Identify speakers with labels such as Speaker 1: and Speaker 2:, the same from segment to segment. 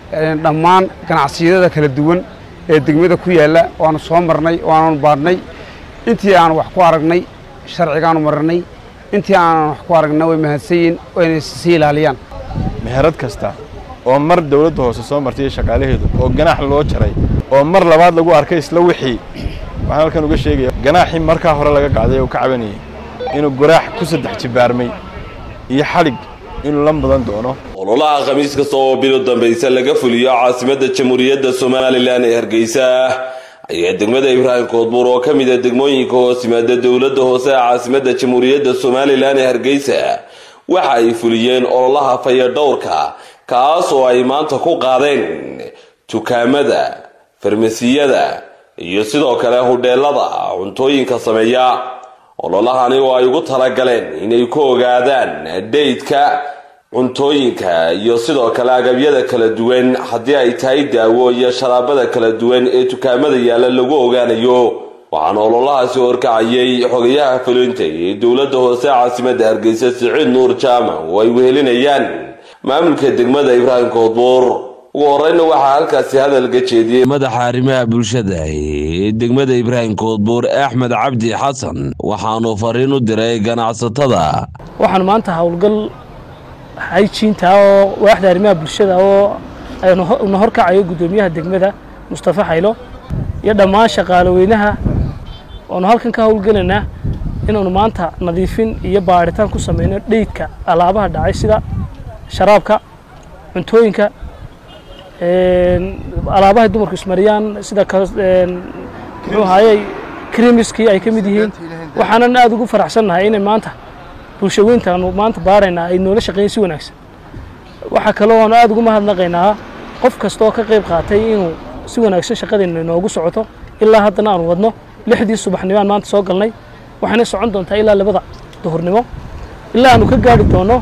Speaker 1: dhammaan ganacsiyada kala duwan ee degmada ku yaalla waanu soo marnay waanu baadhnay intii aan wax ku aragnay sharcigaanu marnay intii aanan wax ku aragna way mahadsanyiin wayna sii ilaaliyaan
Speaker 2: meherad kasta oo mar dawladda hoose soo martay shaqaalaheedu oo ganaax loo jaray oo mar labaad lagu arkay isla wixii waxaan halkan uga sheegaya ganaaxii markaa hore laga qaaday oo ka cabanayay inuu garaax ku saddex jibaarmay iyo xadhig inuu la mudan doono
Speaker 3: ololaha khamiis kasta oo bilo dambaysa laga fuliyo caasimadda jamhuuriyadda somalilan ee hargeysa ayaa degmada ibraahim koodbuur oo ka mid a degmooyinka hoos yimaada dowladda hoose ee caasimadda jamhuuriyadda somalilan ee hargeysa waxa ay fuliyeen ololaha fayadhowrka kaas oo ay maanta ku qaadeen dukaamada farmasiyada iyo sidoo kale hudheelada cuntooyinka sameeya ololahani oo ay ugu talagaleen inay ku ogaadaan dhaydka cuntooyinka iyo sidoo kale agabyada kala duwan haddii ay tahay daawo iyo sharaabada kala duwan ee dukaamada yaalla lagu ogaanayo waxaana ololahaasi horkacayay xogayaha fulinta ee dowladda hoose caasimadda hargeysa siciid nuur jaamac oo ay wehelinayaan maamulka degmada ibraahim koodbuur ugu horeyna waxaa halkaasi hadalka jeediyey madaxa arrimaha bulshada ee degmada ibraahim koodbuur axmed cabdi xasan waxaanuu fariin u diray ganacsatada
Speaker 4: waxaan maanta howlgal hayjiinta oo waaxda arrimaha bulshada oo na horkacayo guddoomiyaha degmada mustafa xaylo iyo dhammaan shaqaale weynaha waanu halkan ka howlgelaynaa inaanu maanta nadiifin iyo baadhitaan ku sameyno dheydka alaabaha dhacay sida sharaabka cuntooyinka alaabahay dumarku ismariyaan sida muxuu ahaayey krimiskii ay ka mid yihiin waxaanan aada ugu faraxsannahay inay maanta bulshaweyntaanu maanta baaraynaa ay noola shaqeeyen si wanaagsan waxaa kaloo aanu aada ugu mahadnaqaynaa qof kasta oo ka qayb qaatay inuu si wanaagsan shaqadeenna inoogu socoto ilaa haddana aanu wadno lixdii subaxnimo aan maanta soo galnay waxayna socon doontaa ilaa labada duhurnimo ilaa aanu ka gaari doono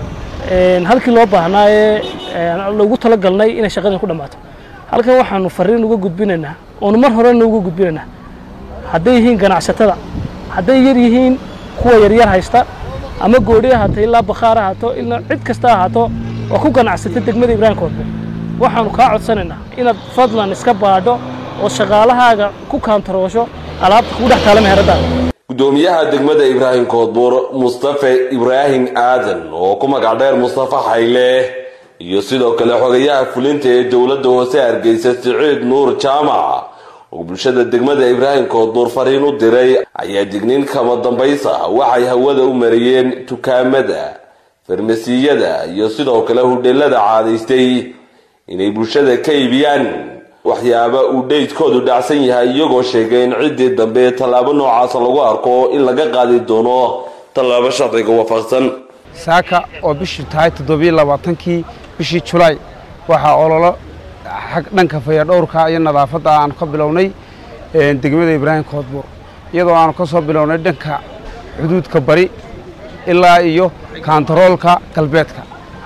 Speaker 4: halkii loo baahnaa ee lagu talagalnay inay shaqadeen ku dhammaato halkan waxaanu fariin uga gudbinaynaa oonu mar horena uga gudbinaynaa hadday yihiin ganacsatada hadday yar yihiin kuwa yaryar haysta ama goodhi ahaato ilaa bakhaar ahaato ilaa cid kasta ahaato oo ku ganacsata degmada ibraahim koodbuur waxaanu kaa codsanaynaa inaad fadlan iska baadho oo shaqaalahaaga ku kaantaroosho alaabta kugu dhex taala meheradaada
Speaker 3: gudoomiyaha degmada ibraahim koodbuur mustafe ibraahim aadan oo ku magac dheer mustafa xayle iyo sidoo kale xogayaha fulinta ee dowladda hoose hargeysa siciid nuur jaamac oo bulshada degmada ibraahim koodbuur fariin u diray ayaa digniin kama dambaysa waxay hawada u mariyeen dukaamada farmasiyada iyo sidoo kale hudheelada caadaystay inay bulshada ka iibiyaan waxyaaba uu dheydkoodu dhacsan yahay iyagoo sheegay in ciddii dambe tallaabo noocaasa lagu arko in laga qaadi doono tallaabo sharciga waafaqsan
Speaker 1: saaka oo bishii tahay toddobiyo labaatankii bishii julaay waxaa ololo xag dhanka fayadhowrka iyo nadaafadda aanu ka bilownay degmada ibraahim koodbuur iyadoo aanu ka soo bilownay dhanka xuduudka bari ilaa iyo kaantaroolka galbeedka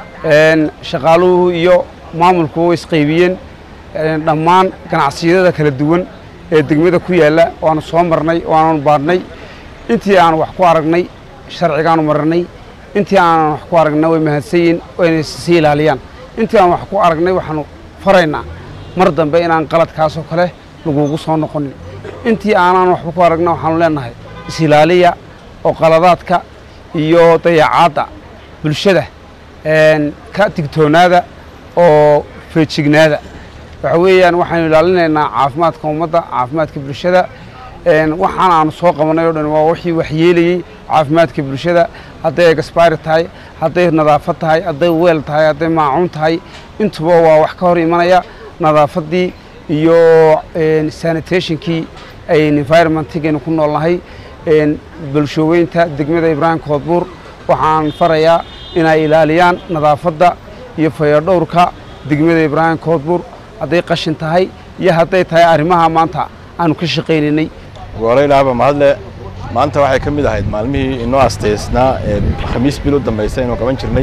Speaker 1: shaqaaluhu iyo maamulku way isqaybiyeen dhammaan ganacsiyada kala duwan ee degmada ku yaalla waanu soo marnay waanu baadhnay intii aanu wax ku aragnay sharcigaanu marnay intii aanan wax ku aragna way mahadsanyiin wayna sii ilaaliyaan intii aan wax ku aragnay waxaanu faraynaa mar dambe inaan qaladkaasoo kale lagugu soo noqonin intii aanaan waxba ku aragna waxaanu leenahay is-ilaaliya oo qaladaadka iyo dayacaadda bulshada ka digtoonaada oo feejignaada waxa weeyaan waxaanu ilaalinaynaa caafimaadka ummadda caafimaadka bulshada waxaan aanu soo qabanay o dhan waa wixii waxyeelayey caafimaadka bulshada hadday egasbaari tahay hadday nadaafad tahay hadday weel tahay hadday maacuun tahay intuba waa wax ka hor imanaya nadaafaddii iyo sanitationkii environmentigaynu ku noolnahay bulshooweynta degmada ibraahim koodbuur waxaan farayaa inay ilaaliyaan nadaafadda iyo fayadhowrka degmada ibraahim koodbuur hadday qashin tahay iyo hadday tahay arrimaha maanta aanu ka shaqaynaynay
Speaker 2: gooraylaaba mahadle maanta waxay ka mid ahayd maalmihii inoo astaysnaa ee khamiis bil u dambaysa inuu qaban jirnay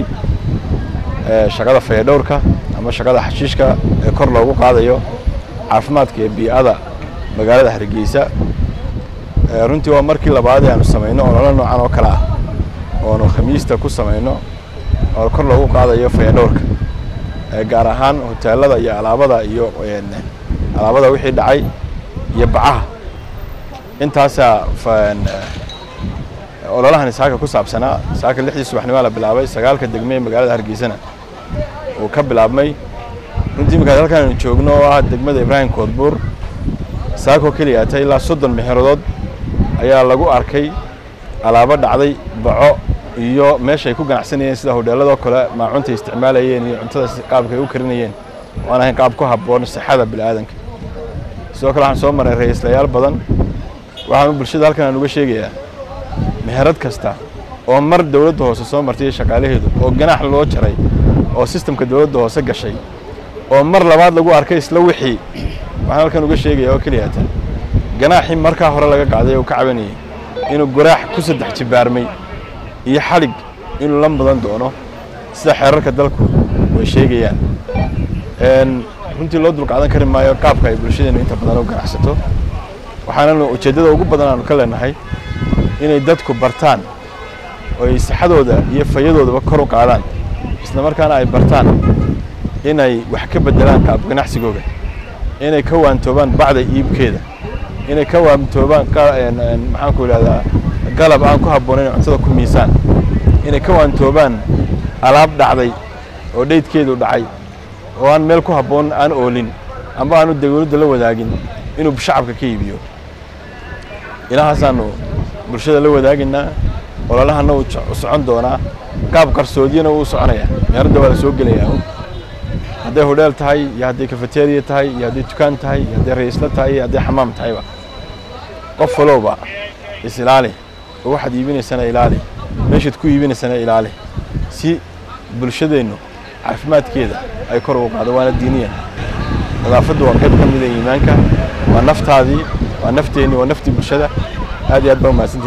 Speaker 2: shaqada fayadhowrka ama shaqada xashiishka ee kor loogu qaadayo caafimaadka iyo bii'ada magaalada hargeysa runtii waa markii labaad ee aanu samayno ololo noocan oo kale ah oonu khamiista ku samayno oo kor loogu qaadayo fayadhowrka gaar ahaan hoteelada iyo alaabada iyo alaabada wixii dhacay iyo bacaha intaasaa ololahani saaka ku saabsanaa saaka lixdii subaxnimaa la bilaabay sagaalka degme ee magaalada hargeysana uu ka bilaabmay runtii markaad halkaan aynu joogno oo ah degmada ibraahim koodbuur saakoo keliyaata ilaa soddon mexeradood ayaa lagu arkay alaabo dhacday baco iyo meesha ay ku ganacsanayeen sida hodheelladoo kale maacuntay isticmaalayeen iyo cuntada qaabka ay u karinayeen oo aan ahayn qaab ku habboon sixada bini'aadanka sidoo kale waxaan soo maray ra-iislayaal badan waxaanu bulshada halkan aan uga sheegayaa meherad kasta oo mar dowladda hoose soo martay shaqaalaheedu oo ganaax loo jaray oo sistamka dowladda hoose gashay oo mar labaad lagu arkay isla wixii waxaan halkan uga sheegaya oo keliyata ganaaxii markaa hore laga qaaday oo ka cabanayay inuu goraax ku saddex jibaarmay iyo xalig inuu la mudan doono sida xeerarka dalku way sheegayaan runtii loo dulqaadan kari maayo qaabka ay bulshadeenu inta badan u ganacsato waxaananu ujeeddada ugu badan aanu ka leenahay inay dadku bartaan oo ay sixadooda iyo fayadoodaba kor u qaadaan isla markaana ay bartaan inay wax ka beddelaan qaab ganacsigooga inay ka waantoobaan bacda iibkeeda inay ka waantoobaan maxaanku idhahdaa galab aan ku habboonayn cuntada ku miisaan inay ka waantoobaan alaab dhacday oo dhaydkeedu dhacay oo aan meel ku habboon aan oolin amba aanu dawladda la wadaagin inuu shacabka ka iibiyo ilahaasaanu bulshada la wadaagaynaa ololahana uu socon doonaa qaab qarsoodiyana wuu soconaya meeradda waa la soo gelayaa hadday hodheel tahay iyo hadday kafeteriya tahay iyo hadday dukaan tahay iyo hadday raisla tahay iyo hadday xamaam tahayba qof walowba is ilaali oo waxaad iibinaysana ilaali meeshaad ku iibinaysana ilaali si bulshadeennu caafimaadkeeda ay kor ugu qaado waana diiniyan nadaafaddu waa qayb ka mida iimaanka waa naftaadii waa nafteenni waa naftii bulshada aad iyo aad baa umahadsantahi